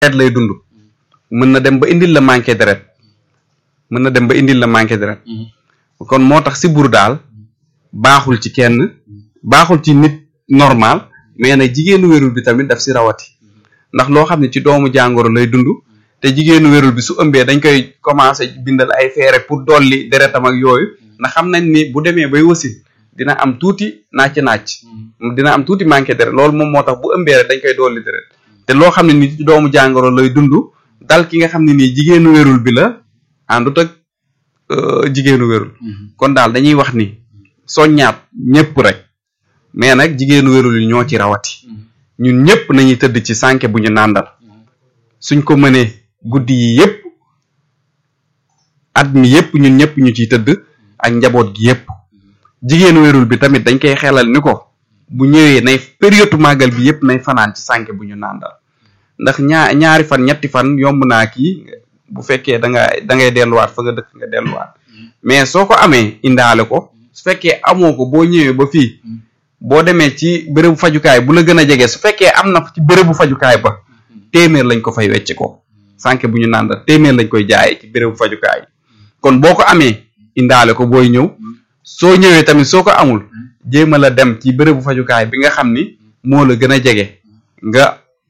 deret lay dund mën na dem ba indil la manqué deret mën na dem ba indil la manqué deret kon moo tax siburu daal baaxul ci kenn baaxul ci nit normal mais nag jigéenu wérul bi tamit daf si rawati ndax loo xam ne ci doomu jàngoro lay dund te jigéenu wérul bi su ëmbee dañ koy commencé bindal ay feere pour dolli deretam ak yooyu ndax xam nañ ni bu demee bay wasin dina am tuuti nàcc nàcc dina am tuuti manqué deret loolu moom moo tax bu ëmbee rek dañ koy dolli deret te loo xam ne ni ci doomu jàngoro lay dund dal ki nga xam ne nii jigéenu wérul bi la àndut ak jigéenu wérul kon daal dañuy wax ni soññaat ñëpp rek mais nag jigéenu wérul yi ñoo ci rawati ñun ñëpp nañuy tëdd ci sànke bu ñu nàndal suñ ko mënee guddi yi yëpp at mi yëpp ñun ñëpp ñu ciy tëdd ak njaboot gi yëpp jigéenu wérul bi tamit dañ koy xelal ni ko bu ñëwee nay période màggal bi yëpp nay fanaan ci sànke bu ñu nàndal ndax ñaa ñaari fan ñetti fan yomb naa kii bu fekkee da nga da ngay delluwaat fa nga dëkk nga delluwaat mais soo ko amee indaale ko su fekkee amoo ko boo ñëwee ba fii boo demee ci bérébu fajukaay bu la gën a jege su fekkee am na ci bérébu fajukaay ba téeméer lañ ko fay wecc ko sànke bu ñu nàndal téeméer lañ koy jaayee ci bérébu fajukaay kon boo ko amee indaale ko booy ñëw soo ñëwee tamit soo ko amul jéem a la dem ci bérébu fajukaay bi nga xam ni moo la gën a jege nga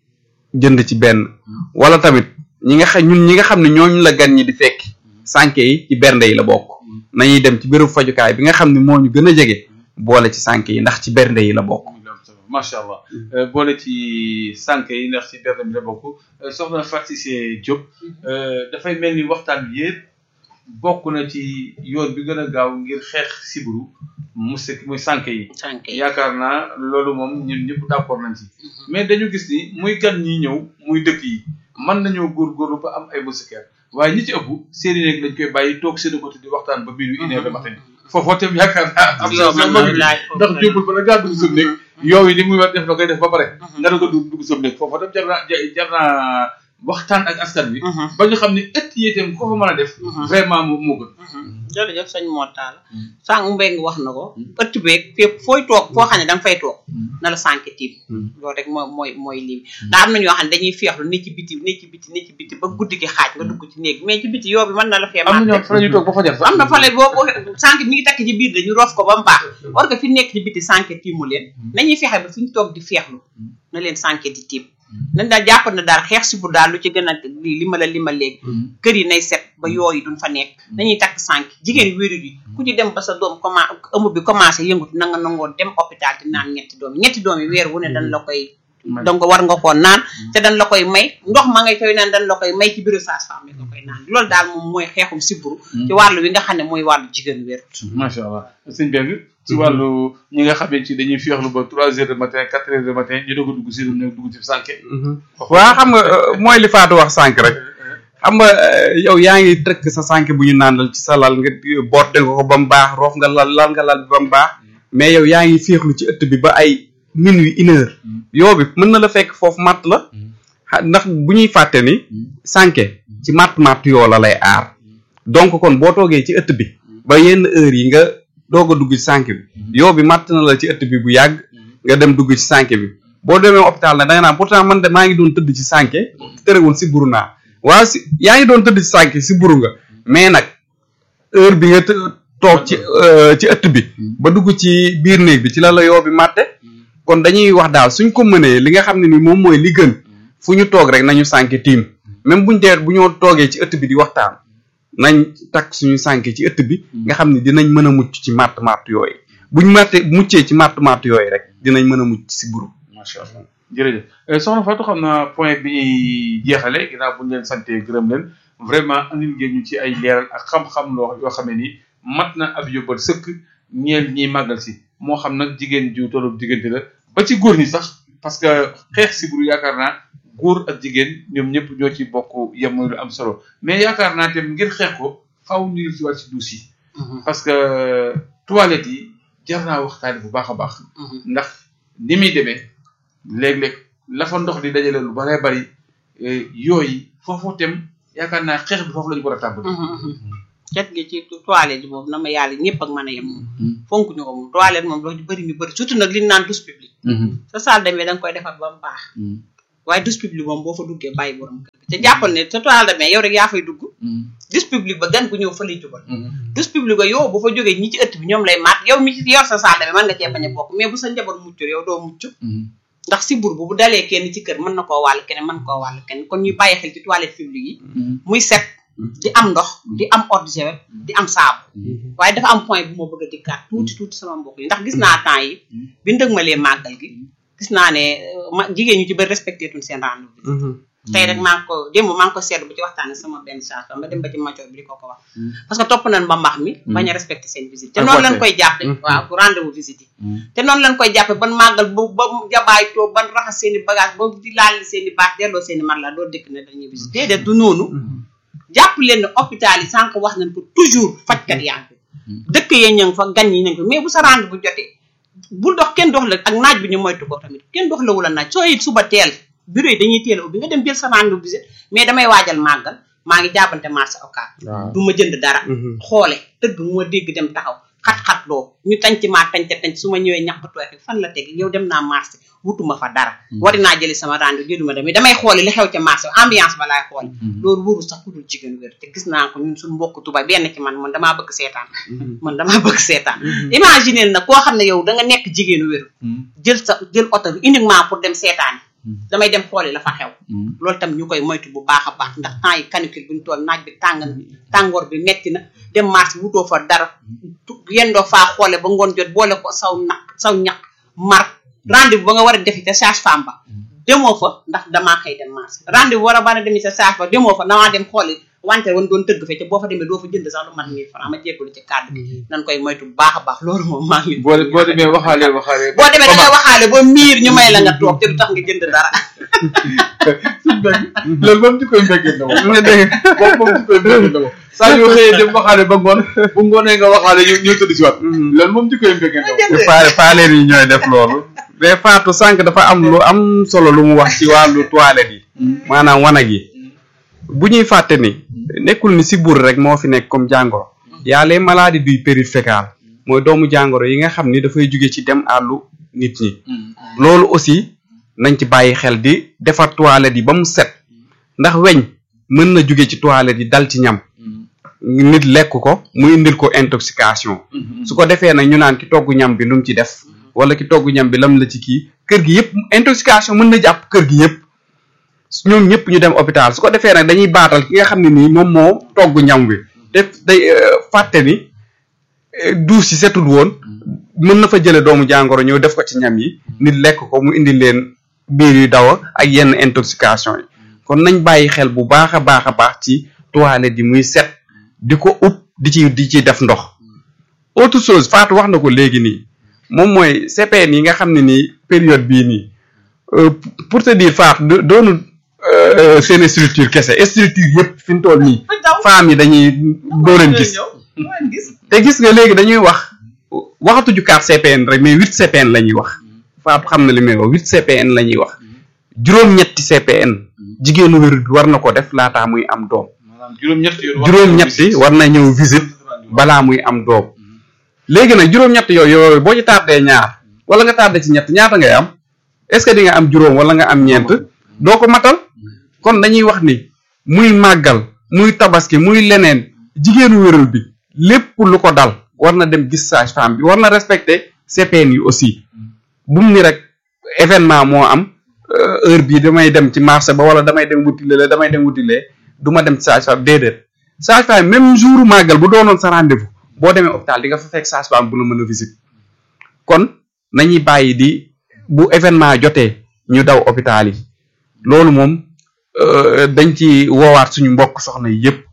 jënd ci benn wala tamit ñi nga xam ñun ñi nga xam ne ñooñu la gan ñi di fekk sànke yi ci bernde yi la bokk nañuy dem ci bérébu fajukaay bi nga xam ne moo ñu gën a jege boole ci sànke yi ndax ci bernde yi la bokk macha allah boole ci sànke yi ndax ci bernde bi la bokk soxna Fatou Cissé Diop dafay mel ni waxtaan bi yëpp bokk na ci yoon bi gën a gaaw ngir xeex siburu mu sekk muy sànke yi yaakaar naa loolu moom ñun ñëpp d'accord nañ ci mais dañu gis ni muy gan ñi ñëw muy dëkk yi mën nañoo góorgóorlu ba am ay moustiquaires waaye ñi ci ëpp seeni néeg lañ koy bàyyi toog seen côté di waxtaan ba minuit une heure de matin foofoo tam yaakaar naa am na ndax jóbul ba la ngaa dugg sa néeg yow yi ni muy war def la koy def ba pare nga da ko dugg dugg sa néeg foofoo tam jar naa jar naa waxtaan ak askan bi ba ñu xam ne ëtt yi itam ko fa mën a def vraiment moo moo gën jërëjëf sëñ Mortala sànq mbéy nga wax na ko ëtt beeg fépp fooy toog foo xam ne da nga fay toog na la sànq tiim loolu rek mooy mooy mooy lii ndax am na ñoo xam ne dañuy feexlu ne ci biti ne ci biti ne ci biti ba guddi gi xaaj nga dugg ci néeg mais ci biti yoo bi mën na la fee am na ñoo fa la ñuy toog ba fajar sax am na fale boo sànq mi ngi takk ci biir dañu roof ko ba mu baax war nga fi nekk ci biti sànq tiimu leen nañuy fexe ba fi ñu toog di feexlu na leen sànq di tiim nañ daal jàpp na daal xeex si bu daal lu ci gën a lii li ma la li ma léegi kër yi nay set ba yooyu duñ fa nekk nañuy takk sànq jigéen wéeru yi ku ci dem ba sa doom commen ëmb bi commencé yëngut na nga nangoo dem hôpital di naan ñetti doom yi ñetti doom yi weer wu ne dañ la koy donc war nga koo naan te dañ la koy may ndox ma ngay koy naan dañ la koy may ci bureau sage-femme nga koy naan loolu daal moom mooy xeexum siburu ci wàllu wi nga xam ne mooy wàllu jigéen wér macha allah sëñ Beng ci wàllu ñi nga xamee ci dañuy féexlu ba trois heures de matin quatre heures de matin ñu doog a dugg si ne dugg ci sànke waa xam nga mooy li Fatou wax sànq rek xam nga yow yaa ngi tëkk sa sànq bu ñu nàndal ci sa lal nga botte nga ko ba mu baax roof nga lal lal nga lal bi ba mu baax mais yow yaa ngi féexlu ci ëtt bi ba ay minuit une heure yoo bi mën na la fekk foofu matt la ndax bu ñuy fàtte ni sànke ci matt matt yoo la lay aar donc kon boo toogee ci ëtt bi ba yenn heure yi nga doog a dugg ci sànke bi yoo bi matt na la ci ëtt bi bu yàgg nga dem dugg ci sànke bi boo demee hôpital nag da nga naan pourtant man de maa ngi doon tëdd ci sànke terewul si buru naa waaw si yaa ngi doon tëdd ci sànke si buru nga mais nag heure bi nga toog ci ci ëtt bi ba dugg ci biir néeg bi ci la la yoo bi màtte kon dañuy wax daal suñ ko mënee li nga xam ne ni moom mooy li gën fu ñu toog rek nañu sànke tiim même buñ dee bu ñoo toogee ci ëtt bi di waxtaan nañ takk suñu sànke ci ëtt bi nga xam ne dinañ mën a mucc ci màtt màtt yooyu buñ màtte muccee ci màtt màtt yooyu rek dinañ mën a mucc si buru macha allah jërëjëf soxna Fatou xam naa point bi ñuy jeexale ginnaaw bu ñu leen sante gërëm leen vraiment andil ngeen ñu ci ay leeral ak xam-xam loo yoo xam ne nii mat na ab yóbbal sëkk ñeel ñiy màggal si moo xam nag jigéen ju tollu diggante la ba ci góor ñi sax parce que xeex siburu yaakaar naa góor ak jigéen ñoom ñëpp ñoo ci bokk yem muy lu am solo mais yaakaar naa tam ngir xeex ko faaw ñu def ci wàll ci duus yi parce que toilette yi jar naa waxtaane bu baax a baax ndax ni muy demee léeg-léeg la fa ndox di dajale lu baree bari yooyu foofu tam yaakaar naa xeex bi foofu la ñu war a tàmbali cet gi ci toilette boobu na ma yàlla ñëpp ak mën a yem moom fonk ñu ko moom toilette moom loolu ñu bëri ñu bëri surtout nag li ñu naan douche publique sa salle de bain da nga koy defar ba mu baax waaye douche publique moom boo fa duggee bàyyi borom kër gi te jàppal ne sa toile de bain yow rek yaa fay dugg douche publique ba gan gu ñëw fa lay jubal douche publique ba yow bu fa jógee ñi ci ëtt bi ñoom lay maat yow mi ci yor sa salle de bain mën nga cee bañ a bokk mais bu sa njaboot muccul yow doo mucc ndax si bur bu bu dalee kenn ci kër mën na koo wàll keneen mën koo wàll keneen kon ñuy bàyyi xel ci toilette publique yi muy set di am ndox di am eau de javel di am saabu waaye dafa am point bu ma bëgg a dikkaat tuuti tuuti sama mbokk yi ndax gis naa temps yi bi ndëgmalee màggal gi gis naa ne ma jigéen ñu ci bëri respecté tuñ seen rendez-vous tey rek maa ngi ko démb maa ngi ko seetlu bu ci waxtaane sama benn chanson ba dem ba ci macoor bi di ko ko wax parce que topp nañ ba mbax mi bañ a respecté seen visite te noonu lañ koy jàppe waaw pour rendez-vous visite yi te noonu lañ koy jàppe ban màggal ba ba jabaay too ban raxas seen i bagage ba di laal seen i baax delloo seen i mat la doo dëkk ne dañuy visite déedéet du noonu jàpp leen ne hôpital yi sànq wax nañ ko toujours fajkat yaa ngi dëkk yee ña ngi fa gan yi ña ngi fa mais bu sa rendez bu jotee bul dox kenn dox la ak naaj bi ñu moytu ko tamit kenn dox la wula naaj soo it suba teel bureau yi dañuy teel a ubbi nga dem jël sa rendez-vous visite mais damay waajal màggal maa ngi jaabante marché occas du ma jënd dara xoole tëgg mu ma dégg dem taxaw xat-xat loo ñu tanc maa tanc tanc su ma ñëwee ñax ba tooy fan la teg yow dem naa marché wutuma fa dara wari naa jëli sama rendez-vous jëluma demee damay xoole li xew ca marché ambiance ba laay xoole loolu wóorul sax ku dul jigéen wér te gis naa ko ñun suñu mbokk tuba benn ci man man damaa bëgg seetaan man damaa bëgg seetaan imaginer na koo xam ne yow da nga nekk jigéenu wér jël sa jël oto bi uniquement pour dem seetaan damay dem xooli la fa xew loolu tam ñu koy moytu bu baax a baax ndax temps yi canicule bu ñu toll naaj bi tàng na tàngoor bi metti na dem marché wutoo fa dara yendoo faa xoole ba ngoon jot boole ko saw naq saw ñaq mar rendez-vous ba nga war a defi te sage-femme ba demoo fa ndax damaa xëy dem marché rendez-vous war a bana demi sa sage ba demoo fa damaa dem xooli wante woon doon tëgg fe te boo fa demee doo fa jënd sax lu mat mille francs ma jégalu ci kàddu gi nan koy moytu bu baax a baax loolu moom maa ngi boo boo demee waxaale waxaale boo demee da ngay waxaale ba miir ñu may la nga toog te du tax nga jënd dara loolu moom ci koy mbeggee na moom nga dégg moom moom ci koy mbeggee na moom saa yoo xëyee dem waxaale ba ngoon bu ngoonee nga waxaale ñu ñu tëdd si waat loolu moom ci koy mbeggee na moom faale faaleen yi ñooy def loolu mais Fatou sànq dafa am lu am solo lu mu wax ci wàllu toilette yi maanaam wanag yi bu ñuy fàtte ni nekkul ni sibur rek moo fi nekk comme jàngoro y a les maladies du périfécal mooy doomu jàngoro yi nga xam ni dafay jóge ci dem àllu nit ñi loolu aussi nañ ci bàyyi xel di defar toilette yi ba mu set ndax weñ mën na jóge ci toilette yi dal ci ñam nit lekk ko mu indil ko intoxication su ko defee nag ñu naan ki togg ñam bi lu mu ci def wala ki togg ñam bi lam la ci kii kër gi yëpp intoxication mën na jàpp kër gi yëpp ñoom ñëpp ñu dem hôpital su ko defee nag dañuy baatal ki nga xam ne nii moom moo togg ñam wi def day fàtte ni duus yi setul woon mën na fa jële doomu jàngoro ñëw def ko ci ñam yi nit lekk ko mu indi leen biir yu daw ak yenn intoxication yi kon nañ bàyyi xel bu baax a baax a baax ci toilette yi muy set di ko upp di ci di ci def ndox autre chose Fatou wax na ko léegi nii moom mooy CPN yi nga xam ne nii période bii nii pour te dire Fatou doonu seen structure kese structure yëpp fi mu toll nii femmes yi dañuy doo leen gis te gis nga léegi dañuy wax waxatuñu quatre CPN rek mais huit CPN la ñuy wax Fatou xam na li may wax huit CPN la ñuy wax juróom-ñetti CPN jigéenu wér bi war na ko def laataa muy am doom juróom-ñetti war na ñëw visite balaa muy am doom léegi nag juróom-ñett yooyu yooyu boo ci tardé ñaar wala nga tardé ci ñett ñaata ngay am est-ce que di nga am juróom wala nga am ñeent doo ko matal kon dañuy wax ni muy màggal muy tabaski muy leneen jigéenu wéral bi lépp lu ko dal war na dem gis sage-femme bi war na respecter CPN yi aussi bu mu ni rek événement moo am heure bii damay dem ci marché ba wala damay dem wutile la damay dem wutile du ma dem ci sage-femme déedéet sage-femme même jour màggal bu doonoon sa rendez-vous boo demee hôpital di nga fa fekk sage-femme bu la mën a visite kon nañuy bàyyi di bu événement jotee ñu daw hôpital yi loolu moom dañ ci woowaat suñu mbokk soxna yi yëpp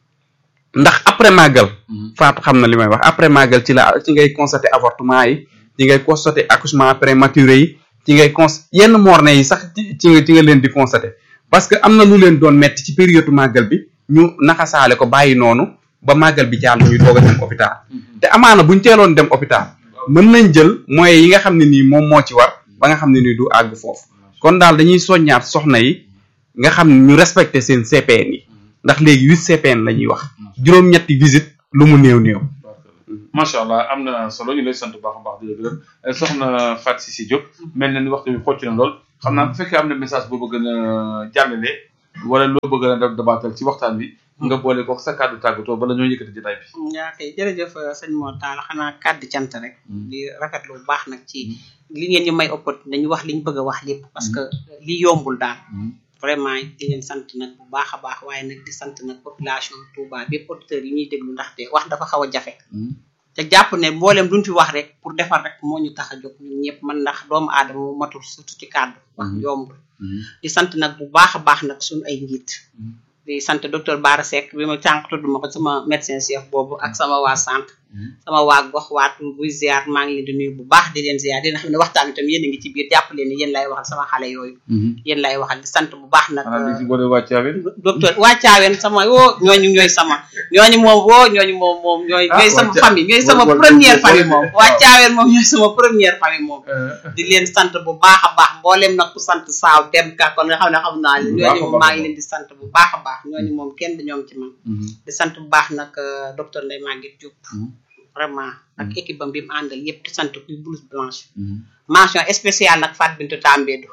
ndax après màggal Fatou xam na li may wax après màggal ci la ci ngay constater avortement yi ci ngay constater accouchement prématuré yi ci ngay cons yenn morne yi sax ci nga ci nga leen di constater parce que am na lu leen doon metti ci période màggal bi ñu naxasaale ko bàyyi noonu ba màggal bi jàll ñuy doog a dem hôpital te amaana buñ teeloon dem hôpital mën nañ jël moyens yi nga xam ne nii moom moo ci war ba nga xam ne nii du àgg foofu kon daal dañuy soññaat soxna yi nga xam ne ñu respecté seen CPN yi ndax léegi huit CPN la ñuy wax juróom-ñetti visite lu mu néew néew macha allah am na solo ñu lay sant bu baax a baax di la gërëm soxna Fatou Cissé Diop mel na ni waxtu bi xocc na lool xam naa bu fekkee am na message boo bëgg a jàllale wala loo bëgg a def dabaatal ci waxtaan bi nga boole ko sa kàddu tàggatoo bala ñoo yëkkati jotaay bi. yaa kay jërëjëf sëñ Mor Talla xanaa kàddu cant rek. di rafetlu bu baax nag ci li ngeen ñu may opportunité dañu wax liñ bëgg a wax lépp parce que li yombul daal. vraiment di leen sant nag bu baax a baax waaye nag di sant nag population Touba bépp auditeurs yi ñuy déglu ndaxte wax dafa xaw a jafe. te jàpp ne mboolem duñ fi wax rek pour defar rek moo ñu tax a jóg ñun ñëpp man ndax doomu aadama mu matul surtout ci kàddu wax yombul di sant nag bu baax a baax nag suñu ay njiit di sant docteur Bara Seck bi ma sànq tudd ma ko sama médecin chef boobu ak sama waa centre sama waa gox waatu buy ziar maa ngi leen di nuyu bu baax di leen ziar dina xam ne waxtaan bi tam yéen a ngi ci biir jàpp leen ni yéen lay waxal sama xale yooyu yéen lay waxal di sant bu baax nag xanaa di si boole waa Thiawén. docteur waa Thiawén sama woo ñooñu ñooy sama ñooñu moom woo ñooñu moom moom ñooy Ah, ñooy waa sama Thia- famille ñooy sama wala- wala- première wala- famille moom wala- waa Thiawén moom ñooy sama première famille moom di leen sant bu baax a baax mboolem nag ku sant saaw dem ka kon nga xam ne xam naa leen Bu baax a ñooñu moom baax maa a ngi leen di sant bu baax a baax ñooñu moom kenn du ñoom ci man di sant bu baax nag euh, docteur Ndeye Maguette Diop vraiment ak équipe bam bi mu àndal yëpp di sant kuy blouse blanche mention spéciale nag Fat Bintou Tambédou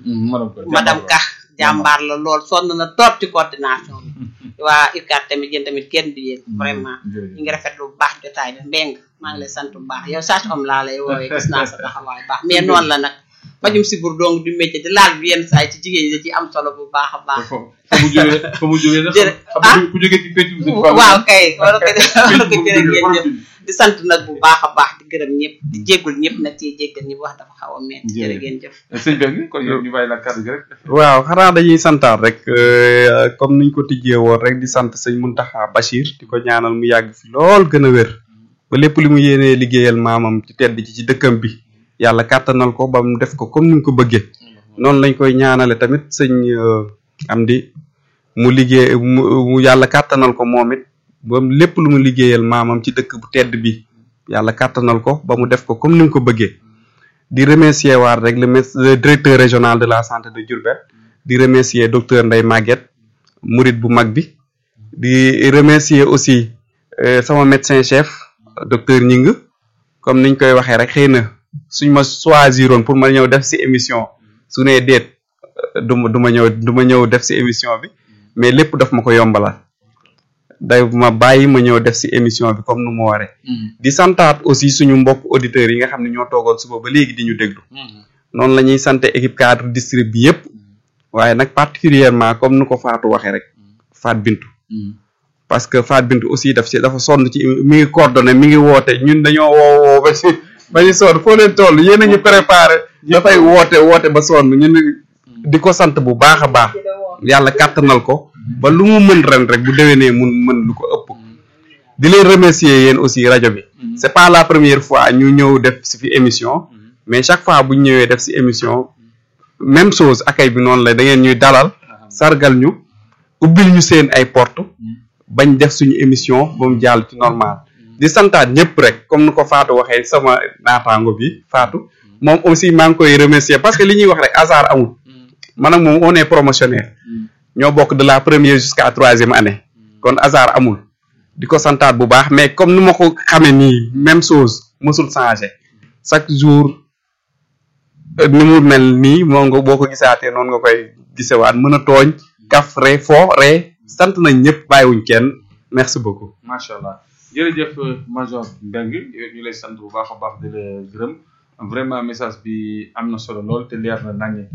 madame Ka jàmbaar la lool sonn na trop ci coordination bi waa UCAD tamit yéen tamit kenn du yéen vraiment ñu ngi rafetlu bu baax jotaay bi mbeng maa ngi lay sant bu baax yow sage homme laa lay woowee gis naa sa taxawaay baax mais noonu la nag fajum si bur dong du métier di laal bi yenn saay ci jigéen ñi da ci am solo bu baax a baax fa mu jógee fa mu jógee nag Jërë- xam nga ku jógee ci pécc bi waaw kay wala ko wala ko jërë ngeen jëf di sant nag bu baax a baax di gërëm ñëpp di jéggul ñëpp nag ci jéggal ñi wax dafa xaw a metti jërë ngeen jëf sëñ Bengue kon yow ñu bàyyi la kàddu gi rek waaw xanaa dañuy santaat rek euh, comme niñ ko tijjee woon rek di sant sëñ Muntaxa Bachir di ko ñaanal mu yàgg fi lool gën a wér ba lépp li mu yéenee liggéeyal maamam ci tedd ci ci dëkkam bi yàlla kàttanal ko ba mu def ko comme ni mu ko bëggee noonu lañ koy ñaanale tamit sëñ euh, Amdi mu liggéey mu mu yàlla kàttanal ko moom it ba mu lépp lu mu liggéeyal maamam ci dëkk bu tedd bi yàlla kàttanal ko ba mu def ko comme ni mu ko bëggee di remercier waat rek le mes- le directeur régional de la santé de Diourbel di remercier docteur Ndeye Maguette murid bu mag bi di remercier aussi euh, sama médecin chef docteur Ñing comme niñ koy waxee rek xëy na suñ ma choisiroon pour ma ñëw def ci émission su nee déet euh, du ma du ma ñëw du ma ñëw def ci émission bi mais lépp daf ma ko yombalal day ma bàyyi ma ñëw def ci émission bi comme nu mu waree di santaat aussi suñu mbokk auditeurs yi nga xam ne ñoo toogoon suba ba léegi di ñu déglu noonu la ñuy sante équipe cadre district bi yépp waaye nag particulièrement comme nu ko Fatou waxee rek Fat Bintou parce que Fat Bintou aussi daf ci dafa sonn ci mi ngi coordonné mi ngi woote ñun dañoo woo woo ba ci ba ñu sonn foo leen toll yéen a ñu préparé dafay woote woote ba sonn ñun di ko sant bu baax a baax yàlla kàttanal ko ba lu mu mën ren rek bu déwénee mun mën lu ko ëpp di leen remercier yéen aussi rajo bi c'est pas la première fois ñu ñëw def si fi émission mais chaque fois bu ñu ñëwee def si émission même chose accueil bi noonu la da ngeen ñuy dalal sargal ñu ubbil ñu seen ay porte bañ def suñu émission ba mu jàll ci normal di santaat ñëpp rek comme ni ko Fatou waxee sama naataango bi Fatou moom aussi maa ngi koy remercier parce que li ñuy wax rek hasard amul man ak moom on est promotionnaire ñoo bokk de la première jusqu'à troisième année kon hasard amul di ko santaat bu baax mais comme ni ma ko xamee nii même chose mësul changé chaque jour euh, ni mu mel nii moom nga boo ko gisaatee noonu nga koy gisewaat mën a tooñ kaf re fo re sant nañ ñëpp bàyyiwuñ kenn merci beaucoup macha allah jërëjëf major Mbengue yow ñu lay sant bu baax a baax di la gërëm vraiment message bi am na solo lool te leer na naññe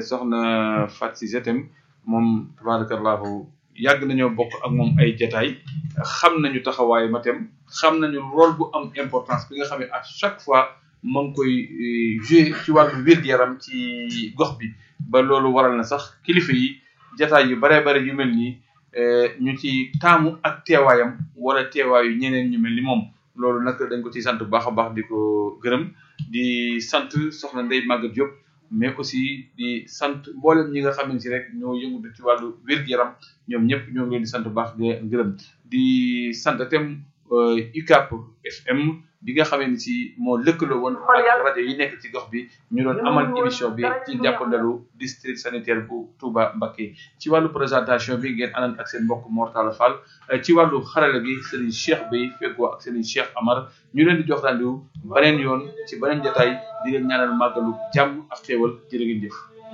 soxna Fat si jetem moom tabarakallahu yàgg nañoo bokk ak moom ay jataay xam nañu taxawaayu matem xam nañu rôle bu am importance bi nga xam ne à chaque fois ma ngi koy jouer ci wàllu wér-gu-yaram ci gox bi ba loolu waral na sax kilifa yi jataay yu baree bare yu mel nii ñu ci taamu ak teewaayam wala teewaayu ñeneen ñu mel ni moom loolu nag dañ ko ci sant bu baax a baax di ko gërëm di sant soxna Ndeye Maguette Diop mais aussi di sant mboolem ñi nga xamante si rek ñoo yëngutu ci wàllu wér-gu-yaram ñoom ñëpp ñoo ngi leen di sant bu baax di leen gërëm di sant itam UCAP FM bi nga xamee ni si moo lëkkaloo woon ak rajo yi nekk ci gox bi ñu doon amal émission bi ci jàppandalu district sanitaire bu Touba Mbacké ci wàllu présentation bi ngeen àndoon ak seen mbokk Mortala Fall ci wàllu xarala gi Serigne Cheikh Bey feggoo ak Serigne Cheikh Amar ñu leen di jox rendez-vous beneen yoon ci beneen jotaay di leen ñaanal màggalu jàmm ak xéewal jërë ngeen jëf